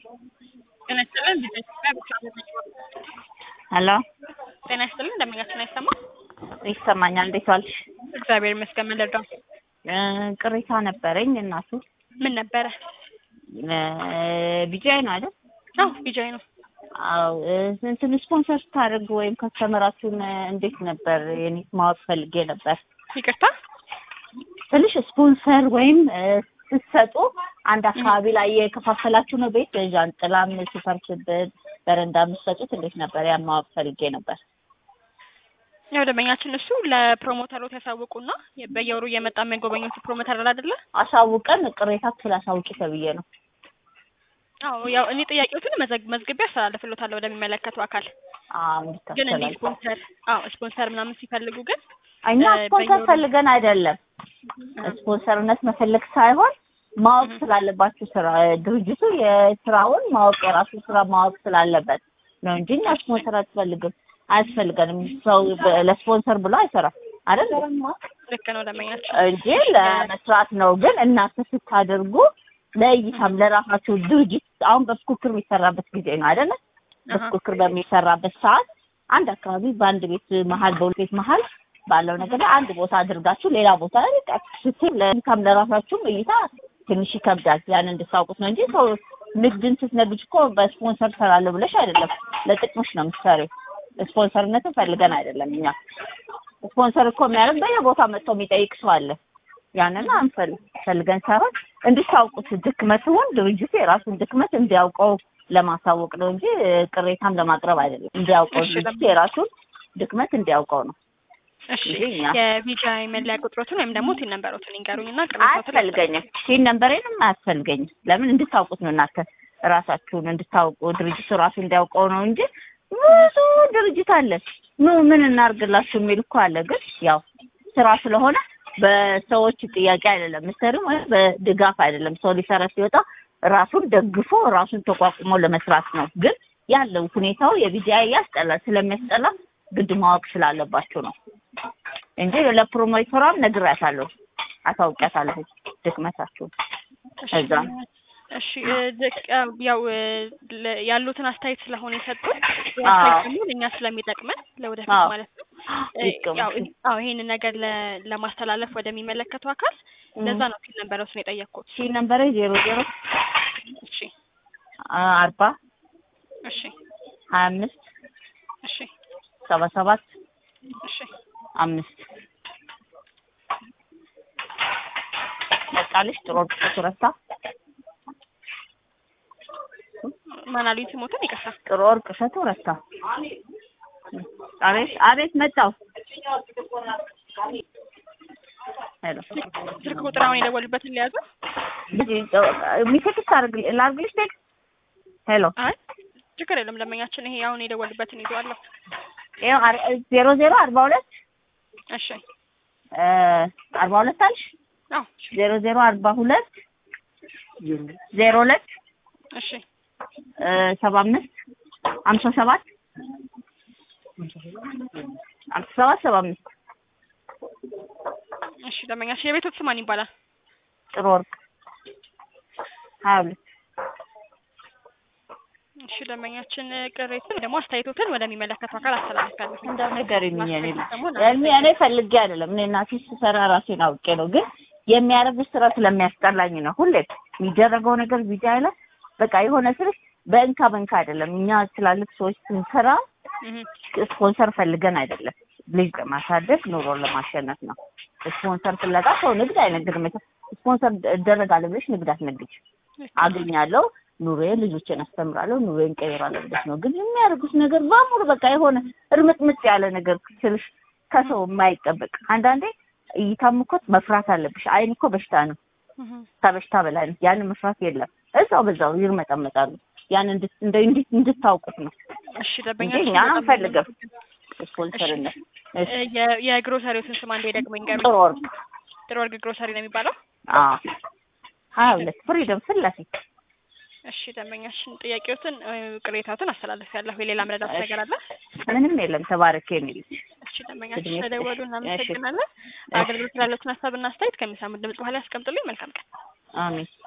ጤና ይስጥልን ቢዝነስ ሄሎ ጤና ይስጥልን እንደምኛችን አይሰማም? ይሰማኛል። እንዴት ዋልሽ? እግዚአብሔር ይመስገን። ምን ልርዳው? እ ቅሬታ ነበረኝ እናቱ ምን ነበረ? ቢጃይ ነው አይደል? አዎ ቢጃይ ነው። አዎ እ እንትን ስፖንሰር ስታደርግ ወይም ከስተመራችሁን እንዴት ነበር? የኔ ማወቅ ፈልጌ ነበር። ይቅርታ ትንሽ ስፖንሰር ወይም እ ስትሰጡ አንድ አካባቢ ላይ የከፋፈላችሁ ነው ቤት ዣንጥላም ሱፐር ክብን በረንዳ የምትሰጡት እንዴት ነበር? ያን ማወቅ ፈልጌ ነበር። ያው ደንበኛችን እሱ ለፕሮሞተሮች ያሳውቁና በየወሩ እየመጣ የሚያጎበኙት ፕሮሞተር አለ አይደለ? አሳውቀን ቅሬታ ስላሳውቂ ተብዬ ነው። አዎ ያው እኔ ጥያቄዎትን መዘግ- መዝግቤ አስተላልፍሎታለሁ ወደሚመለከተው አካል። ግን እንዲህ እንድታስተላልፍ ስፖንሰር አዎ ስፖንሰር ምናምን ሲፈልጉ ግን እኛ እ ስፖንሰር በየወሩ- ፈልገን አይደለም። ስፖንሰርነት መፈለግ ሳይሆን ማወቅ ስላለባችሁ ስራ ድርጅቱ የስራውን ማወቅ የራሱ ስራ ማወቅ ስላለበት ነው እንጂ እኛ ስፖንሰር አትፈልግም አያስፈልገንም። ሰው በ- ለስፖንሰር ብሎ አይሰራም አይደል ልክ ነው ደንበኛችን። እንጂ ለመስራት ነው። ግን እናንተ ስታደርጉ ለእይታም ለራሳችሁ ድርጅት አሁን በፉክክር የሚሰራበት ጊዜ ነው አይደለ? በፉክክር በሚሰራበት ሰዓት አንድ አካባቢ በአንድ ቤት መሀል በሁለት ቤት መሀል ባለው ነገር ላይ አንድ ቦታ አድርጋችሁ ሌላ ቦታ ላይ በቃ ስትል ለእይታም ለራሳችሁም እይታ ትንሽ ይከብዳል። ያን እንድታውቁት ነው እንጂ ሰው ንግድን ስትነግጅ እኮ በስፖንሰር ሰራለሁ ብለሽ አይደለም፣ ለጥቅምሽ ነው የምትሰሪው። ስፖንሰርነትን ፈልገን አይደለም እኛ ስፖንሰር እኮ የሚያደርግ በየቦታ መጥቶ የሚጠይቅ ሰው አለ። ያንን አንፈልግ ፈልገን ሳይሆን እንድታውቁት ድክመትውን ድርጅቱ የራሱን ድክመት እንዲያውቀው ለማሳወቅ ነው እንጂ ቅሬታም ለማቅረብ አይደለም። እንዲያውቀው እሺ፣ ድርጅቱ የራሱን ድክመት እንዲያውቀው ነው እሺ እንጂ እኛ የቢጃይ መለያ ቁጥሮትን ወይም ደግሞ ቲን ነንበሮትን ይንገሩኝና ቅሬታዎትን አያስፈልገኝም። ይህን ነንበሬንም አያስፈልገኝም። ለምን እንድታውቁት ነው እናንተ ራሳችሁን እንድታውቁ ድርጅቱ ራሱ እንዲያውቀው ነው እንጂ ብዙ ድርጅት አለ። ኑ ምን እናርግላችሁ የሚል እኮ አለ። ግን ያው ስራ ስለሆነ በሰዎች ጥያቄ አይደለም ምሰሪም ወይም በድጋፍ አይደለም። ሰው ሊሰራ ሲወጣ ራሱን ደግፎ ራሱን ተቋቁሞ ለመስራት ነው። ግን ያለው ሁኔታው የቢጂአይ ያስጠላል። ስለሚያስጠላ ግድ ማወቅ ስላለባችሁ ነው እንጂ ለፕሮሞተሯም ነግሬያታለሁ፣ አሳውቂያታለሁ ድክመታችሁን እዛ ነው። እሺ እ ድቅ- ያው እ ለ- ያሉትን አስተያየት ስለሆነ የሰጡን አዎ። አስተያየት ደግሞ ለእኛ ስለሚጠቅመን ለወደፊት አዎ። ማለት ነው እ ይቀመጡ። ያው አዎ ይሄንን ነገር ለ- ለማስተላለፍ ወደሚመለከቱ አካል ለዛ ነው ቲን ነንበሮትን የጠየቅኩት። ሺ ነምበሬ ዜሮ ዜሮ እሺ አርባ እሺ ሀያ አምስት እሺ ሰባ ሰባት እሺ አምስት በቃልሽ ጥሩ ወርቅ ረታ ማን አሉኝ ስሞትን ይቅርታ። ጥሩ ወርቅ እሸቱ ረታ አቤት አቤት መጣው ሄሎ ስልክ ቁጥር አሁን የደወሉበትን ሊያዙ ሚሴክስ ላርግልሽ ቴክስት ሄሎ አይ ችግር የለም ደንበኛችን ይሄ አሁን የደወሉበትን ይዘዋለሁ። ይኸው አር- ዜሮ ዜሮ አርባ ሁለት እሺ እ አርባ ሁለት አልሽ አዎ ዜሮ ዜሮ አርባ ሁለት ዜሮ ሁለት እሺ እ ሰባ አምስት ሀምሳ ሰባት ሀምሳ ሰባት ሰባ አምስት እሺ ደንበኛችን የቤቶት ስም ማን ይባላል? ጥሩ ወርቅ ሀያ ሁለት እሺ ደንበኛችን ቅሬትን ደግሞ አስተያየቶትን ወደሚመለከተው አካል አስተላልፋለሁ። እንደው ነገር የሚኝ እኔ ልጅ ደግሞ እኔ እኔ ፈልጌ አይደለም እኔ እናቴ ስሰራ ራሴን አውቄ ነው። ግን የሚያደርጉት ስራ ስለሚያስጠላኝ ነው። ሁሌ የሚደረገው ነገር ቪዲዮ ላይ በቃ የሆነ ስልሽ በእንካ በእንካ አይደለም። እኛ ትላልቅ ሰዎች ስንሰራ እህ ስፖንሰር ፈልገን አይደለም። ልጅ ለማሳደግ ኑሮን ለማሸነፍ ነው። ስፖንሰር ፍለጋ ሰው ንግድ አይነግድም። ስፖንሰር እደረጋለሁ ብለሽ ንግድ አትነግጅ። አገኛለሁ ኑሮዬን ልጆቼን አስተምራለሁ ኑሮዬን ቀይራለሁ ብለሽ ነው። ግን የሚያደርጉት ነገር በሙሉ በቃ የሆነ እርምጥምጥ ያለ ነገር ስልሽ ከሰው የማይጠበቅ አንዳንዴ እይታም እኮ መፍራት አለብሽ። አይን እኮ በሽታ ነው፣ እህ ከበሽታ በላይ ነው። ያንን መፍራት የለም። እዛው በዛው ይርመጠመጣሉ። ያን እንድት- እንደ እንዲት እንድታውቁት ነው እሺ እንጂ ደንበኛችን እኛ በጣም አንፈልግም ስፖንሰርነት። እሺ እ የ- የግሮሰሪዎትን ስም አንዴ ደግሞ ይንገሩኝ። ጥሩ ወርቅ ጥሩ ወርቅ ግሮሰሪ ነው የሚባለው። አዎ ሀያ ሁለት ፍሪደም ፊት ለፊት እሺ ደንበኛችን ጥያቄዎትን እ ቅሬታዎትን አስተላልፊያለሁ። የሌላ መረዳት እሺ። ነገር አለ? ምንም የለም። ተባረክ የሚል እሺ ደንበኛችን እድሜ ስለደወሉ ይስጥሽ። እናመሰግናለን። አገልግሎት ላለዎትን ሀሳብና አስተያየት ከሚሰሙት ድምጽ በኋላ ያስቀምጡልኝ። መልካም ቀን። አሜን